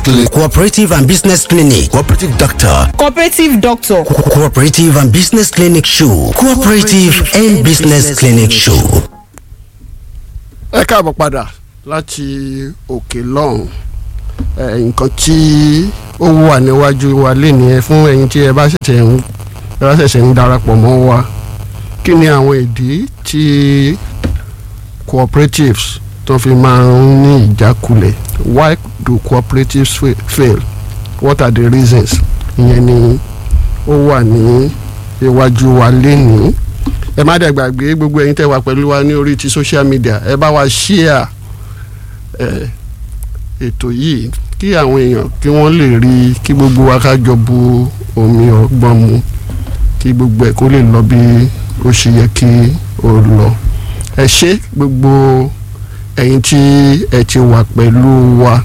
cooperative and business clinic cooperative doctor cooperative doctor Co- cooperative and business clinic show cooperative and business clinic show. ẹ káàbọ̀ padà láti òkè lọ́hùn ẹ nǹkan tí ó wà níwájú wa léni ẹ fún ẹ̀yin tí ẹ bá ṣẹ̀ṣẹ̀ ń ẹ bá ṣẹ̀ṣẹ̀ ń darapọ̀ mọ́ wa kí ni àwọn ìdí tí cooperatives tó fi máa ń ní ìjákulẹ̀ why do cooperatives fa- fail what are the reasons ìyẹn ni ó wà ní iwájú wa lénìí ẹ má dẹ̀ gbàgbé gbogbo ẹ̀yin tẹ́ wà pẹ̀lú wa ní orí ti social media ẹ bá wa share ẹ ètò yìí kí àwọn èèyàn kí wọ́n lè rí kí gbogbo wa ká jọ bu omi ọgbọ́n mu kí gbogbo ẹ̀ kó lè lọ bí ó ṣe yẹ kí ó lọ ẹ ṣé gbogbo ẹ̀yin tí ẹ ti wà pẹ̀lú wa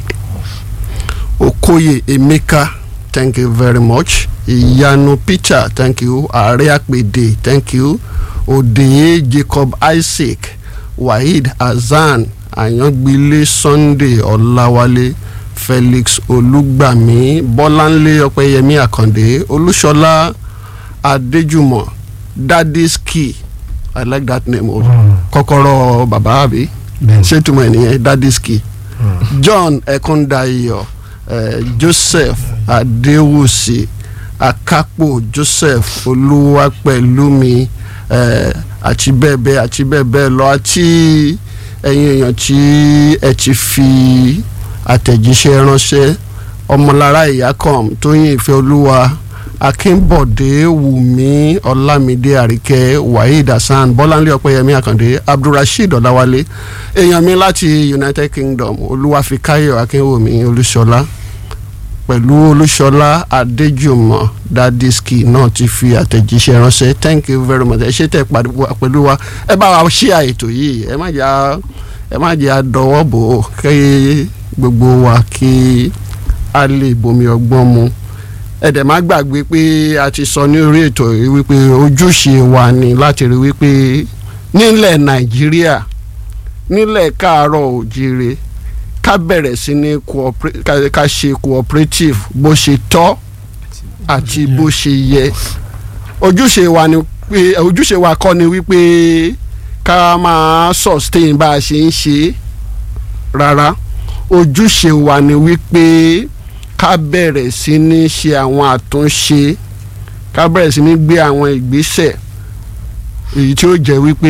Okoye Emeka thank you very much Ìyanu Peter thank you Ààrẹ Àpèdè thank you Òdèyé Jacob Isaac Waheed Hasan Àyàngbílé Sunday Ọláwálé Felix Olúgbàmí Bọ́láńlé Ọpẹ́yẹmí Àkàndé Olúṣọlá Adéjùmọ̀ Daddy's Key I like that name o kọ́kọ́rọ́ bàbá àbí ṣé túmọ̀ ẹ̀ nìyẹn Daddy's Key John Ẹ̀kúndayọ̀ eh, Joseph Adéwùsì Akápò Joseph Olúwapẹ̀lúmi eh, àti bẹ́ẹ̀ bẹ́ẹ̀ àti bẹ́ẹ̀ bẹ́ẹ̀ lọ àti ẹ̀yin èèyàn tí ẹ ti fi àtẹ̀jíṣẹ́ ránṣẹ́ ọmọlára ìyákọ̀m tóyìn ìfẹ́ olúwa akínbọ̀dé wùmí ọlámídé àríkẹ́ waheed hasan bọ́láńlé ọpẹ́yẹmí àkàndé abdulrasheed ọ̀làwálé èèyàn mi láti united kingdom olúwàfíkáyọ̀ akínwùmí olúṣọlá pẹ̀lú olúṣọlá adéjùmọ̀ dadiski náà ti fi àtẹ̀jíṣẹ́ ránṣẹ́ thank you very much ẹ ṣe tẹ̀ pàdé wa- pẹ̀lú wa ẹ bá wa ṣí àètò yìí ẹ má jẹ́ à- ẹ má jẹ́ àdọ́wọ́ bò ó kí gbogbo wa kí a lè bomi ọgbọ́n mu ẹ dẹ̀ má gbàgbé pé a ti sọ ní orí ètò yìí wípé ojúṣe wa ni láti rí wípé nílẹ̀ nàìjíríà nílẹ̀ káàárọ̀ òjìire ká bẹ̀rẹ̀ sí ní cooperate- ká- ká ṣe cooperative bó ṣe tọ́ àti bó ṣe yẹ ojúṣe wa ni pé ojúṣe wa kọ́ ni wípé ká máa sustain bá a ṣe ń ṣe rárá ojúṣe wa ni wípé ká bẹ̀rẹ̀ sí ní ṣe àwọn àtúnṣe ká bẹ̀rẹ̀ sí ní gbé àwọn ìgbésẹ̀ èyí tí ó jẹ́ wípé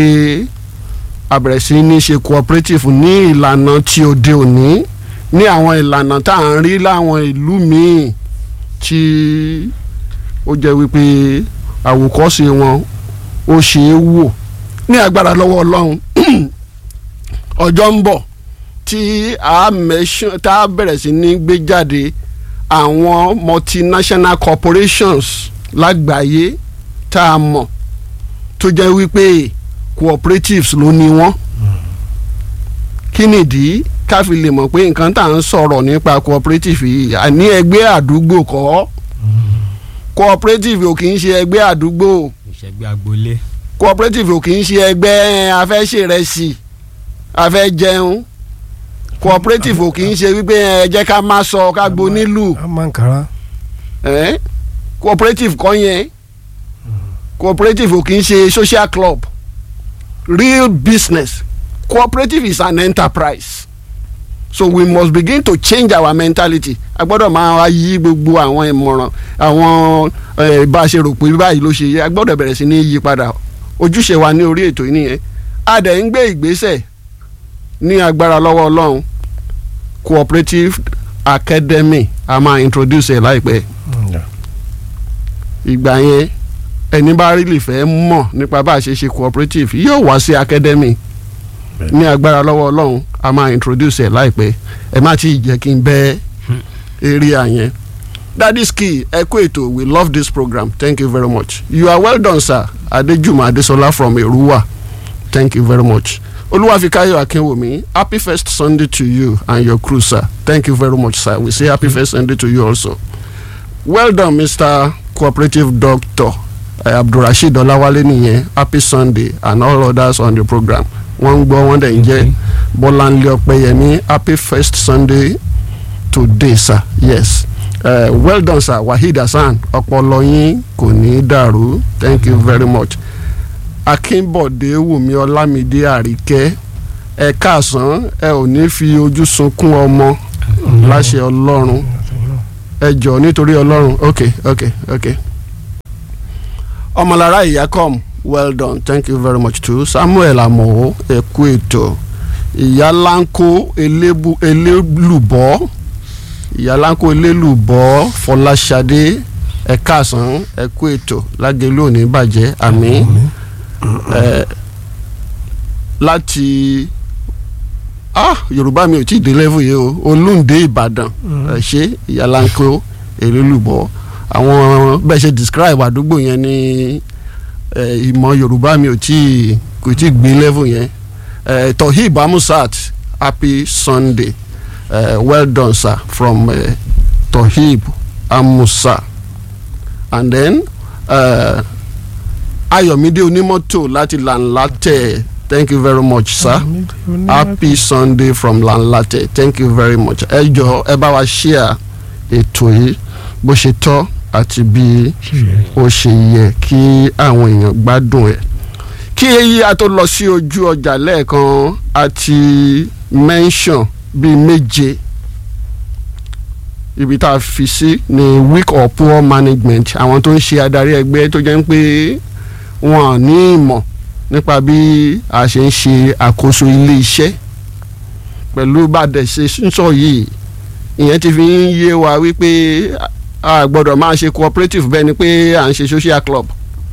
a bẹ̀rẹ̀ sí ní ṣe cooperative ní ìlànà tí òde òní ní àwọn ìlànà tá à ń rí láwọn ìlú míì tí ó jẹ́ wípé àwòkọ́ṣe wọn ó ṣe é wò ní agbára lọ́wọ́ ọlọ́run ọjọ́ ń bọ̀ tí a mẹ́sàn tá a bẹ̀rẹ̀ sí ní gbé jáde àwọn multinational corporations lágbàáyé tá a mọ̀ tó jẹ́ wípé cooperatives ló ní wọ́n kí nìdí ká fi lè mọ̀ pé nǹkan tá à ń sọ̀rọ̀ nípa cooperative yìí àní ẹgbẹ́ àdúgbò kọ́ cooperative ò kì í ṣe ẹgbẹ́ àdúgbò ìṣẹ́gbẹ́ agboolé. cooperative ò kì í ṣe ẹgbẹ́ afẹ́ṣèrẹsì afẹ́jẹun cooperative ò kì í ṣe wípé ẹ jẹ́ ká má sọ ká gbo nílùú amankara ẹ́n? cooperative kọ́ yẹn cooperative ò kì í ṣe social club real business cooperative is an enterprise so we must begin to change our mentality a gbọ́dọ̀ máa yí gbogbo àwọn ìmọ̀ràn àwọn eh, bá a ṣe rò pé báyìí ló ṣe yẹ a gbọ́dọ̀ bẹ̀rẹ̀ sí ní yí padà ojúṣe wa ní orí ètò yìí nìyẹn a dẹ̀ ń gbé ìgbésẹ̀ ní agbára lọ́wọ́ ọlọ́run cooperative academy a máa introduce ẹ̀ láìpẹ́ ìgbà yẹn ẹni bá rí lè fẹ́ mọ̀ nípa bá a ṣe ṣe cooperative yóò wá sí academy ní agbára lọ́wọ́ ọlọ́run a máa introduce ẹ̀ láìpẹ́ ẹ má tí ì jẹ́ kí n bẹ́ area yẹn daddy's key ẹ kú ètò we love this program thank you very much you are well done sir adejumo adesola from eruwa thank you very much olúwàfíkáyọ̀ akínwùmí happy first sunday to you and your crew sir thank you very much sir we say happy first sunday to you also well done mr cooperative doctor uh, abdulrasheed ọláwálé nìyẹn happy sunday and all others on the program wọ́n ń gbọ́ wọ́n dẹ̀ ń jẹ́ bọ́láńlé ọpẹ́yẹmí happy first sunday today sir yes uh, well done sir waheed hasan ọpọlọ yín kò ní í dàrú thank you very much akínbọ̀dé wùmí ọlámídé àríkẹ́ ẹ káàsán ẹ ò ní fi ojú sunkún ọmọ láṣẹ ọlọ́run ẹ jọ nítorí ọlọ́run ok ok ok ọmọlára ìyákọ́m well done thank you very much too samuel amọ̀ ẹ kú ètò ìyáláńkó elébu elélùbọ́ ìyáláńkó elélùbọ́ fọláṣadé ẹ káàsán ẹ kú ètò lágẹ̀lú òní bàjẹ́ àmín ẹ láti ah yorùbá mi ò tí ì dé level yìí o olóńdé ìbàdàn ẹ ṣe ìyáláńkó elélùbọ́ àwọn bẹ́ẹ̀ ṣe describe àdúgbò yẹn ní eh, ìmọ̀ yorùbá mi ò tí ì kò tí ì gbé level yẹn uh, tohib amusat happy sunday uh, well done sir from uh, tohib amusa and then uh, ayọ̀mídé onímọ́tò láti lanlate thank you very much sir happy sunday from lanlate thank you very much ẹ jọ ẹ bá wa share ètò yìí bó ṣe tọ́ àti bí ó ṣe yẹ kí àwọn èèyàn gbádùn ẹ̀ kí èyí a tó lọ sí ojú ọjà lẹ́ẹ̀kan àti mention bíi méje ibi tá a fi sí ni weak or poor management àwọn tó ń ṣe adarí ẹgbẹ́ tó jẹ́ ń pé wọn ò ní ìmọ̀ nípa bí a ṣe ń ṣe àkóso ilé iṣẹ́ pẹ̀lú bá a dẹ̀ ṣe sísọ yìí ìyẹn ti fi ń yé wa wípé a gbọ́dọ̀ máa ṣe cooperative bẹ́ẹ̀ ni pé à ń ṣe social club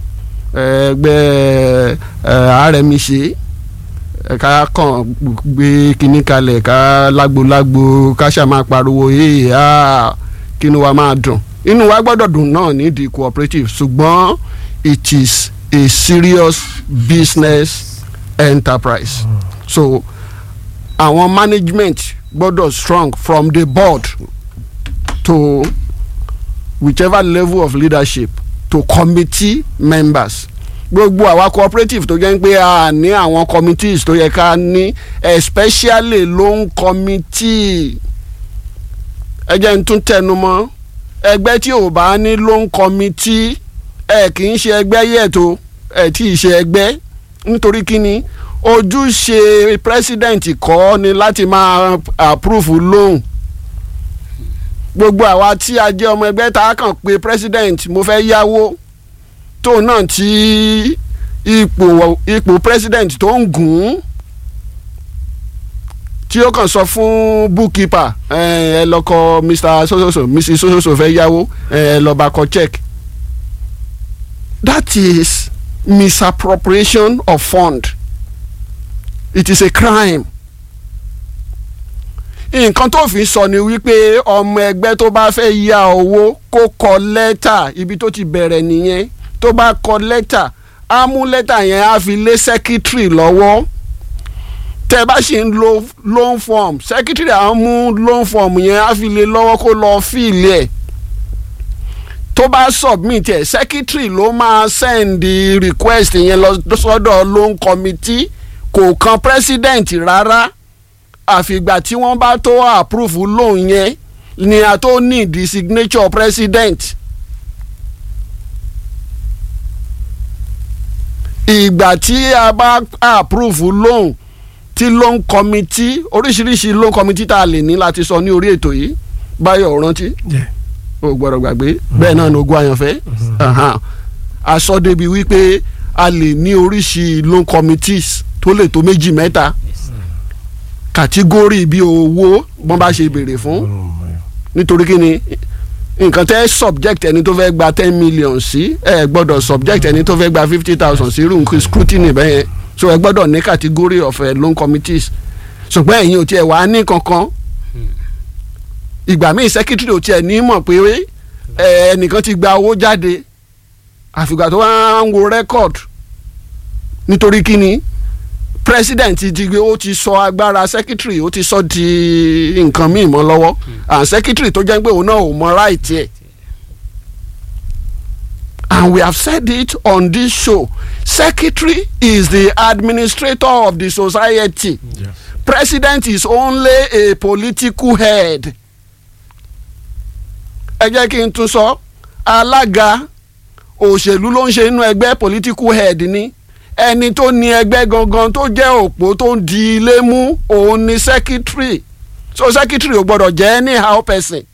ẹgbẹ́ ààrẹ̀mí ṣe ká kàn gbé kinní kalẹ̀ ká lágbolágbo ká ṣáà máa pariwo ee ah kínú wa máa dùn inú wa gbọ́dọ̀ dùn náà nídìí cooperative ṣùgbọ́n it is a serious business enterprise so àwọn management gbọ́dọ̀ strong from the board to whichever level of leadership to committee members gbogbo àwa cooperative tó jẹ́ pé a ní àwọn committees tó yẹ ká ní especially loan committee ẹ jẹ́ n tún tẹnu mọ́ ẹgbẹ́ tí ò bá ní loan committee ẹ kì í ṣe ẹgbẹ́ yẹ̀tò ẹ tí ì ṣe ẹgbẹ́ nítorí kíni ojúṣe president kọ́ ni láti máa approve loan gbogbo àwa tí a jẹ́ ọmọ ẹgbẹ́ tá a kàn pé president mo fẹ́ yáwó tóun náà tí ipò ipò president tó ń gùn ún tí ó kàn sọ fún bookkeeper ẹ lọ kọ mr sososo mrs sososo fẹ́ yáwó ẹ lọ bá kọ check that is misappropriation of fund it is a crime nǹkan tó fi sọ ni wípé ọmọ ẹgbẹ́ tó bá fẹ́ ya owó kó kọ lẹ́tà ibi tó ti bẹ̀rẹ̀ nìyẹn tó bá kọ lẹ́tà á mú lẹ́tà yẹn á fi lé sẹ́kítírì lọ́wọ́ tẹ́ bá ṣe ń lo loan form sẹ́kítírì á mú loan form yẹn á fi lé lọ́wọ́ kó lọ́ọ́ fìlì ẹ̀ tó bá submit ẹ̀ sẹ́kítírì ló máa send request yẹn lọ sọ́dọ̀ loan committee kò kan president rárá àfìgbà tí wọ́n bá tó approve loan yẹn ni a tó need the signature president. ìgbà tí a bá approve loan tí loan committee oríṣiríṣi loan committee tá a lè ní láti sọ ní orí ètò yìí báyọ̀ rántí o gbọ́dọ̀ gbàgbé bẹ́ẹ̀ náà ni ogún àyànfẹ́ aṣọ débi wípé a lè ní oríṣi loan committees tó lè tó méjì mẹ́ta kàtígórì bí owó wọ́n bá ṣe béèrè fún nítorí kí ni nǹkan tẹ́ subject ẹni tó fẹ́ gba ten million sí ẹ gbọ́dọ̀ subject ẹni tó fẹ́ gba fifty thousand sí irú nǹkan scrutiny bẹ́ẹ̀ so ẹ gbọ́dọ̀ ní category of uh, loan committees ṣùgbọ́n ẹ̀yin ò tiẹ̀ wá ní kankan ìgbà míì secretary ò tiẹ̀ ní mọ̀ pé ẹnìkan ti gba owó jáde àfìgbà tó wá ń wo record nítorí kí ni president ti gbé ó ti sọ agbára secretary ó ti sọ di nǹkan míì mọ́ lọ́wọ́ and secretary tó jẹ́ pé òun náà ò mọ right yẹ. and we have said it on this show secretary is the administrator of the society yes. president is only a political head ẹ jẹ́ kí n tún sọ alága òṣèlú ló ń ṣe inú ẹgbẹ́ political head ni ẹni tó ní ẹgbẹ́ gangan tó jẹ́ òpó tó ń di ilé mú òun ni secretary so secretary ò gbọ́dọ̀ jẹ́ anyhow person